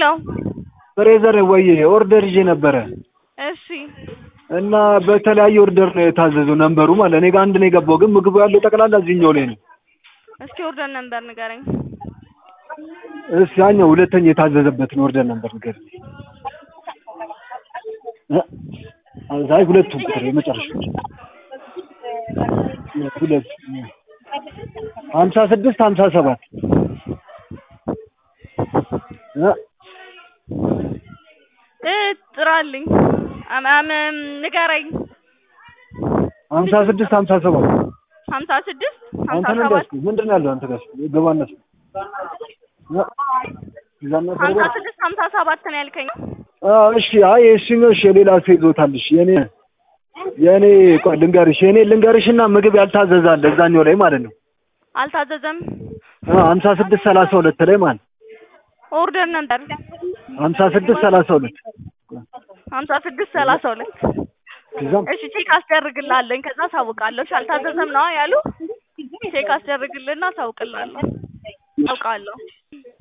ሄሎ ፍሬዘር ወይ ኦርደር ይዤ ነበረ እሺ እና በተለያየ ኦርደር ነው የታዘዘው ነንበሩ ማለት እኔ ጋር አንድ ነው የገባው፣ ግን ምግቡ ያለው ጠቅላላ እዚህኛው ላይ ነው። እስኪ ኦርደር ነበር ንገረኝ። እስ ያኛው ሁለተኛ የታዘዘበትን ኦርደር ነበር ንገረኝ። እ አይ ሁለቱም ቁጥር የመጨረሻው ሁለት ሀምሳ ስድስት ሀምሳ ሰባት እ እ ጥራልኝ አም አም ንገረኝ። ሀምሳ ስድስት ሀምሳ ሰባት ሀምሳ ስድስት ሀምሳ አንተ ነህ ሰባት እንዳልኩህ ምንድን ነው ያለው አንተ ጋር ገባነት ይዛና ሀምሳ ስድስት ሀምሳ ሰባት ነው ያልከኝ። እሺ አይ እሱኛው እሺ የሌላ ሰው ይዞታል እሺ የኔ የኔ ቆይ ልንገርሽ የኔ ልንገርሽና ምግብ ያልታዘዘ አለ እዛኛው ላይ ማለት ነው አልታዘዘም። ሀምሳ ስድስት ሰላሳ ሁለት ላይ ማለት ነው ኦርደር ነበር ሀምሳ ስድስት ሰላሳ ሁለት ሀምሳ ስድስት ሰላሳ ሁለት ከዛም እሺ ቼክ አስደርግልሃለኝ ከዛ አሳውቃለሁ። እሺ አልታዘዘም ነው ያሉ ቼክ አስደርግልና አሳውቅልሃለሁ። አውቃለሁ